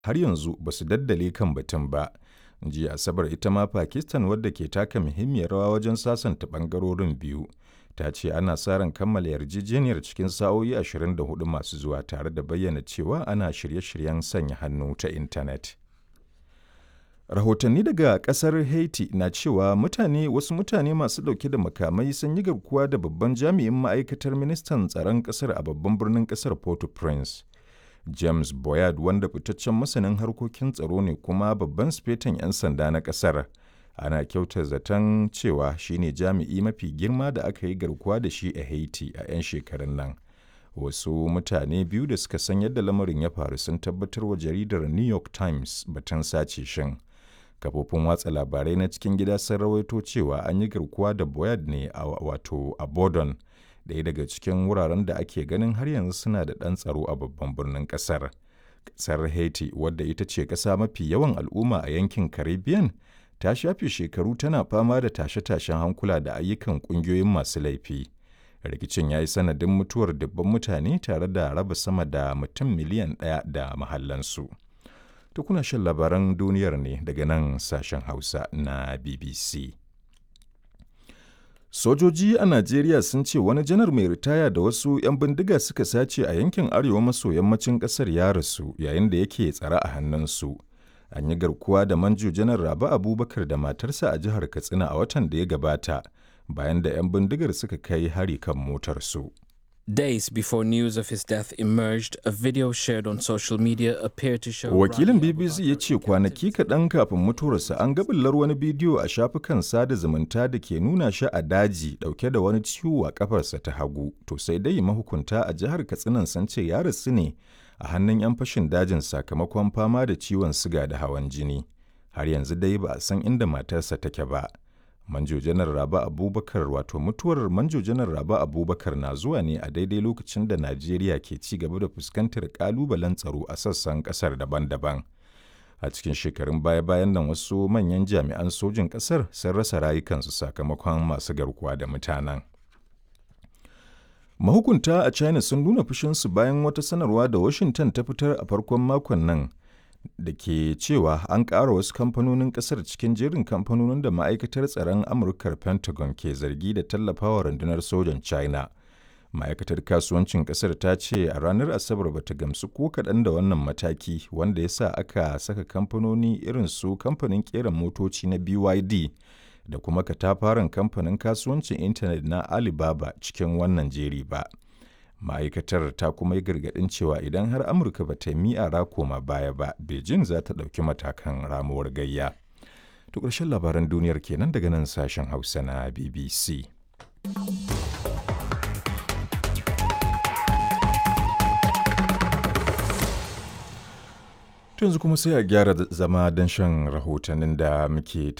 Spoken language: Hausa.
har yanzu ba su daddale kan batun ba. Jiya Asabar ita ma Pakistan wadda ke taka muhimmiyar rawa wajen sasanta ɓangarorin biyu. Ta ce ana sa ran kammala yarjejeniyar cikin sa'o'i 24 masu zuwa tare da bayyana cewa ana shirye-shiryen sanya hannu ta intanet. Rahotanni daga kasar Haiti na cewa mutane wasu mutane masu ɗauke da makamai sun yi garkuwa da babban jami'in ma'aikatar ministan tsaron ƙasar a babban birnin ƙasar Port-au-Prince. James Boyard wanda fitaccen masanin harkokin tsaro ne kuma babban sifetan 'yan sanda na ƙasar. Ana kyautar zaton cewa shine jami'i mafi girma da aka yi garkuwa da shi a Haiti a 'yan shekarun nan. Wasu mutane biyu da suka san yadda lamarin ya faru sun tabbatar wa jaridar New York Times batun sace shin. kafofin watsa labarai na cikin gida sun rawaito cewa an yi garkuwa da boyard ne a wato a bodon ɗaya daga cikin wuraren da ake ganin har yanzu suna da ɗan tsaro a babban birnin ƙasar ƙasar haiti wadda ita ce ƙasa mafi yawan al'umma a yankin caribbean ta shafe shekaru tana fama da tashe-tashen hankula da ayyukan ƙungiyoyin masu laifi rikicin ya yi sanadin mutuwar dubban mutane tare da raba sama da mutum miliyan ɗaya da mahallansu. To kuna shan labaran duniyar ne daga nan sashen Hausa na BBC. Sojoji a Najeriya sun ce wani janar mai ritaya da wasu 'yan bindiga suka sace a yankin arewa maso yammacin ƙasar ya rasu yayin da yake tsare a hannunsu. An yi garkuwa da manjo janar Rabi Abubakar da matarsa a jihar Katsina a watan da ya gabata bayan da 'yan bindigar suka kai hari kan motarsu. Days before news of his death emerged, a video shared on social media appeared to show. Wakilin BBC ya ce kwanaki kaɗan kafin mutuwarsa an gabillar wani bidiyo a shafukan sada zumunta da ke nuna shi a daji ɗauke da wani ciwo a ƙafarsa ta hagu. To sai dai mahukunta a jihar Katsinan sun ce ya rasu ne a hannun 'yan fashin dajin sakamakon fama da ciwon siga da hawan jini. Har yanzu dai ba a san inda matarsa take ba. Manjo Janar Raba Abubakar wato mutuwar Manjo Janar Raba Abubakar na zuwa ne a daidai lokacin da Najeriya ke ci gaba da fuskantar kalubalen tsaro a sassan kasar daban-daban. A cikin shekarun baya-bayan nan wasu manyan jami'an sojin kasar sun rasa rayukansu sakamakon masu garkuwa da mutanen. Mahukunta a China sun nuna fushinsu bayan wata sanarwa da Washington ta fitar a farkon makon nan da ke cewa an ƙara wasu kamfanonin ƙasar cikin jerin kamfanonin da ma'aikatar tsaron amurkar pentagon ke zargi da tallafawa rundunar sojan china ma'aikatar kasuwancin ƙasar ta ce a ranar asabar bata gamsu ko kaɗan da wannan mataki wanda ya sa aka saka kamfanoni irin su kamfanin ƙera motoci na byd da kuma katafaren kamfanin kasuwancin intanet na alibaba cikin wannan jeri ba ma'aikatar ta kuma yi gargaɗin cewa idan har amurka ba ta yi ra koma baya ba beijing za ta ɗauki matakan ramuwar gayya to ƙarshen labaran duniyar kenan daga nan sashen hausa na bbc yanzu kuma sai a gyara zama don shan rahotannin da muke